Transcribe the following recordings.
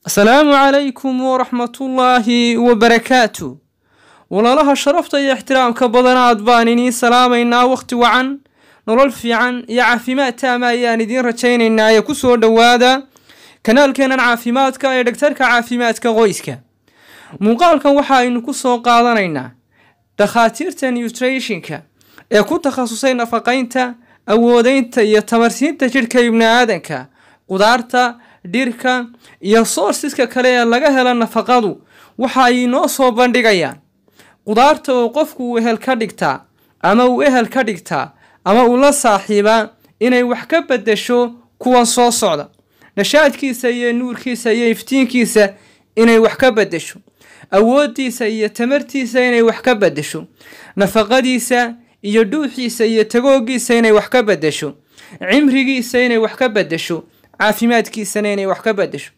asalaamu calaykum waraxmatullaahi wabarakaatu walaalaha sharafta iyo ixtiraamka badanaad baan idiin salaamaynaa wakhti wacan nolol fiican iyo caafimaad taama ayaan idiin rajaynaynaa ee kusoo dhowaada kanaalkeenan caafimaadka ee dhagtarka caafimaadka qoyska muuqaalkan waxa aynu ku soo qaadanaynaa dhakhaatiirta nutrationka ee ku takhasusay nafaqaynta awoodeynta iyo tamarsiinta jidhka ibni aadanka qudaarta dhirka iyo soorsiska kale ee laga helo nafaqadu waxa ay inoo soo bandhigayaan qudaarta oo qofku uu ehel ka dhigtaa ama uu ehel ka dhigtaa ama uu la saaxiibaa inay wax ka bedesho kuwan soo socda nashaadkiisa iyo nuurkiisa iyo iftiinkiisa inay wax ka bedesho awooddiisa iyo tamartiisa inay wax ka bedesho nafaqadiisa iyo dhuuxiisa iyo tagoogiisa inay wax ka bedesho cimrigiisa inay wax ka bedesho caafimaadkiisana inay wax ka bedesho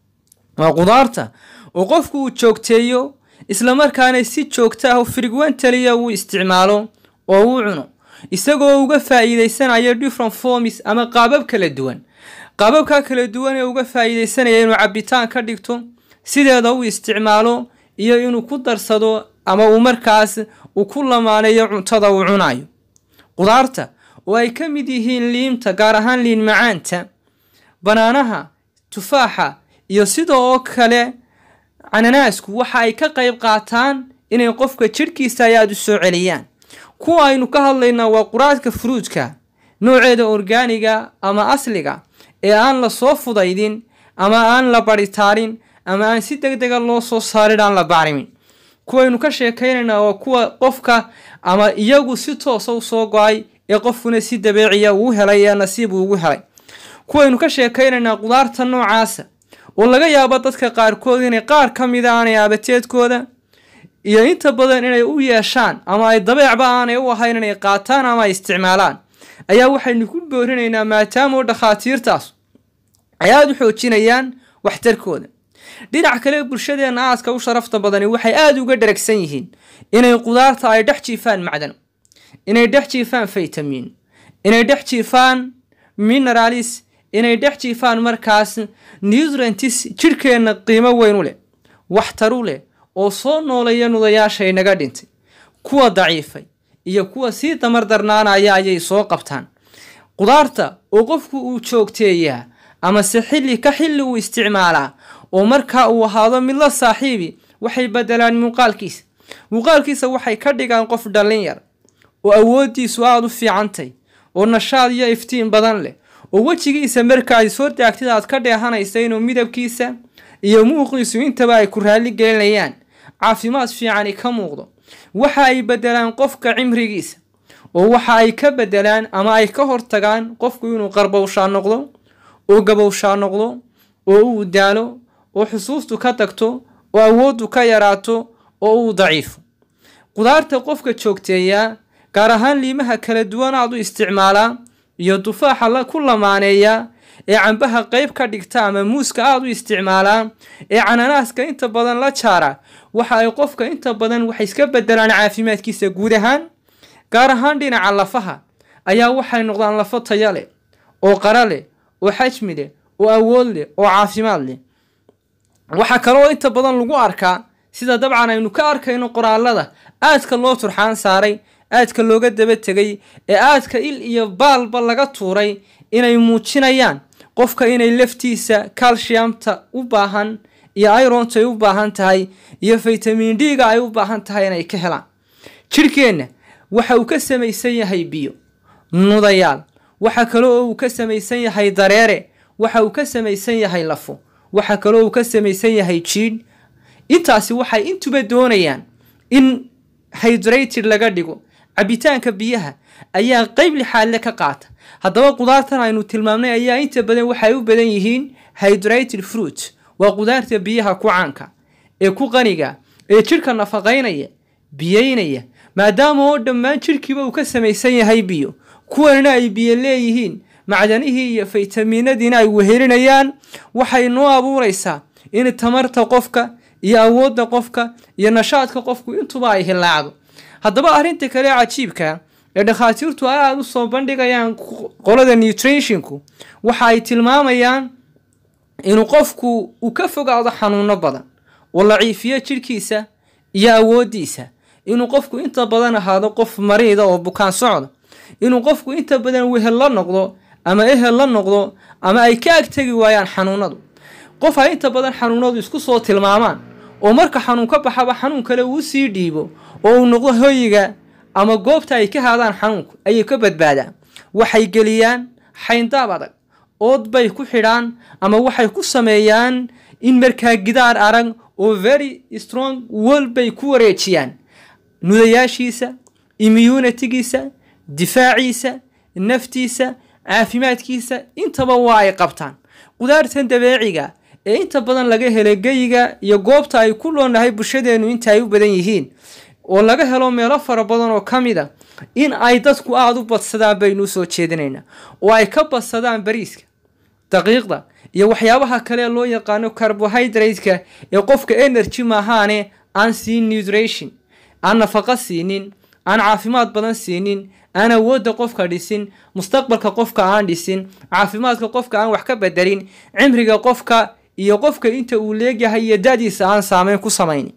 waa qudaarta oo qofku uu joogteeyo islamarkaana si joogta ah frequentaliya uu isticmaalo oo uu cuno isagoo uga faa'iideysanayo different forms ama qaabab kala duwan qaababka kala duwan ee uga faa'iideysanaya inuu cabitaan ka dhigto sideeda uu isticmaalo iyo inuu ku darsado ama uu markaas uu ku lamaaneeyo cuntada uu cunayo qudaarta oo ay ka mid yihiin liimta gaar ahaan liin macaanta banaanaha tufaaxa iyo sidoo oo kale cananaasku waxa ay ka qayb qaataan inay qofka jidhkiisa ay aada u soo celiyaan kuwa aynu ka hadlaynaa waa quraadka furuudka nooceeda orgaaniga ama asliga ee aan la soo fudaydin ama aan la baritaarin ama aan si deg dega loo soo saarin aan la bacrimin kuwaynu ka sheekaynaynaa waa kuwa qofka ama iyagu si toosa u soo go-ay ee qofkuna si dabeeciya uu helay ee nasiib uu ugu helay kuwaynu ka sheekaynaynaa qudaarta noocaasa oo laga yaabo dadka qaarkood inay qaar ka mida aanay aabateedkooda iyo inta badan inay u yeeshaan ama ay dabeecba aanay u ahayn inay qaataan ama ay isticmaalaan ayaa waxaynu ku boorinaynaa maadaama dhakhaatiirtaas ay aada u xoojinayaan waxtarkooda dhinac kale bulshadeenna aadka u sharafta badani waxay aada uga dharagsan yihiin inay qudaarta ay dhex jiifaan macdan inay dhex jiifaan faytamiin inay dhex jiifaan mineralis inay dhex jiifaan markaas nutrientis jidhkeenna qiimo weyn u leh waxtaru leh oo soo nooleeya nudayaasha inaga dhintay kuwa daciifay iyo kuwa sii damar darnaanaya ayay soo qabtaan qudaarta oo qofku uu joogteeyaa amase xilli ka xilli uu isticmaalaa oo markaa uu ahaado mid la saaxiibi waxay bedelaan muuqaalkiisa muuqaalkiisa waxay ka dhigaan qof dhallin yar oo awooddiisu aada u fiicantay oo nashaad iyo iftiin badan leh oo wejigiisa marka ay soo daagtid aad ka dheehanaysa inuu midabkiisa iyo muuqiisu intaba ay ku raalli gelinayaan caafimaad fiicani ka muuqdo waxa ay bedelaan qofka cimrigiisa oo waxa ay ka bedelaan ama ay ka hortagaan qofku inuu qarbowshaa noqdo oo gabowshaa noqdo oo uu daalo oo xusuustu ka tagto oo awooddu ka yaraato oo uu daciifo qudaarta qofka joogteeyaa gaar ahaan liimaha kala duwan aad u isticmaalaa iyo dufaaxa ku lamaaneeya ee cambaha qeyb ka dhigta ama muuska aada u isticmaalaa ee cananaaska inta badan la jaara waxa ay qofka inta badan waxay iska bedelaan caafimaadkiisa guud ahaan gaar ahaan dhinaca lafaha ayaa waxay noqdaan lafo taya leh oo qara leh oo xajmi leh oo awood leh oo caafimaad leh waxaa kaloo inta badan lagu arkaa sida dabcan aynu ka arkayno qoraalada aadka loo turxaan saaray aadka looga daba tegay ee aadka il iyo baalba laga tuuray inay muujinayaan qofka inay laftiisa calciamta u baahan iyo ironta ay u baahan tahay iyo faytamin d-ga ay u baahan tahay inay ka helaan jidhkeenna waxa uu ka samaysan yahay biyo nudayaal waxa kale oo uu ka samaysan yahay dareere waxa uu ka samaysan yahay lafo waxa kale oo uu ka samaysan yahay jiidh intaasi waxay intuba doonayaan in hydrated laga dhigo cabitaanka biyaha ayaa qeyb lixaadle ka qaata haddaba qudaartan aynu tilmaamnay ayaa inta badan waxay u badan yihiin hydrated fruit waa qudaarta biyaha ku caanka ee ku qaniga ee jidhka nafaqaynaya biyeynaya maadaama oo dhammaan jidhkiiba uu ka samaysan yahay biyo kuwanina ay biyo leeyihiin macdanihii iyo faytamiinadiina ay wehelinayaan waxay noo abuuraysaa in tamarta qofka iyo awoodda qofka iyo nashaadka qofku intuba ay hilaacdo haddaba arrinta kale cajiibka ee dhakhaatiirtu aada u soo bandhigayaan qolada nutrationku waxa ay tilmaamayaan inuu qofku uu ka fogaado xanuuno badan oo laciifiyo jidhkiisa iyo awooddiisa inuu qofku inta badan ahaado qof mariida oo bukaan socda inuu qofku inta badan wehel la noqdo ama ehel la noqdo ama ay ka agtegi waayaan xanuunadu qof ay inta badan xanuunadu isku soo tilmaamaan oo marka xanuun ka baxaba xanuun kale uu sii dhiibo oo uu noqdo hoyiga ama goobta ay ka haadaan xanuunku ayay ka badbaadaan waxay geliyaan xayndaab adag ood bay ku xidhaan ama waxay ku sameeyaan in markaa gidaar arag oo very strong wol bay ku wareejiyaan nudayaashiisa immunitigiisa difaaciisa naftiisa caafimaadkiisa intaba waa ay qabtaan qudaartan dabeeciga ee inta badan laga helay geyiga iyo goobta ay ku loonahay bulshadeennu inta ay u badan yihiin oo laga helo meelo fara badan oo ka mid a in ay dadku aada u badsadaan baynu u soo jeedinaynaa oo ay ka badsadaan bariiska daqiiqda iyo waxyaabaha kale loo yaqaano carbohydrate-ka ee qofka energy maahaane aan siin nutrition aan nafaqo siinin aan caafimaad badan siinin aan awoodda qofka dhisin mustaqbalka qofka aan dhisin caafimaadka qofka aan wax ka bedelin cimriga qofka iyo qofka inta uu leegyahay iyo da-diisa aan saameyn ku samaynin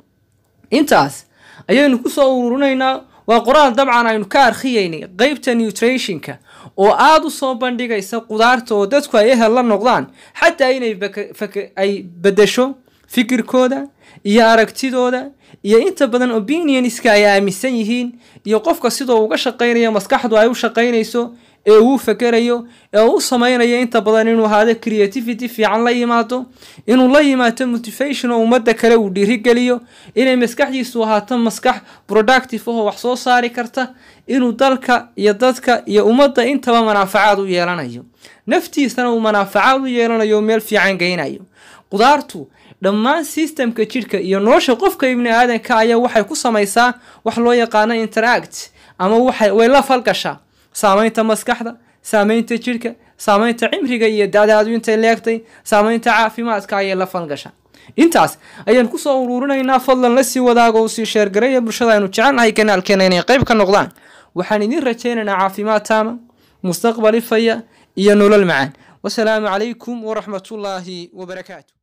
intaas ayaynu kusoo ururinaynaa waa qoraal dabcan aynu ka arkhiyeynay qeybta nutrationka oo aada u soo bandhigaysa qudaarta oo dadku ay ehel la noqdaan xataa inay ay bedesho fikirkooda iyo aragtidooda iyo inta badan opinionska ay aaminsan yihiin iyo qofka sidoo uga shaqaynayo maskaxdu ay u shaqaynayso ee uu fakerayo ee uu samaynayo inta badan inuu ahaado creativity fiican la yimaado inuu la yimaado motivation oo ummadda kale uu dhiirigeliyo inay maskaxdiisu ahaato maskax productive ahoo wax soo saari karta inuu dalka iyo dadka iyo ummadda intaba manaafacaad u yeelanayo naftiisana uu manaafacaad u yeelanayo meel fiican geynayo qudaartu dhammaan sistemka jidhka iyo nolosha qofka ibni aadanka ayaa waxay ku samaysaa wax loo yaqaano interact ama waxay way la falgashaa saameynta maskaxda saameynta jidhka saameynta cimriga iyo dadaadu intay leegtay saameynta caafimaadka ayay la falgashaa intaas ayaan kusoo uruurinaynaa fadlan lasii wadaago u sii sheergaraya bulshada aynu jecelnahay kanaalkeena inay qayb ka noqdaan waxaan idiin rajaynaynaa caafimaad taama mustaqbal ifaya iyo nolol macaan wasalaamu calaykum waraxmatullaahi wabarakaatu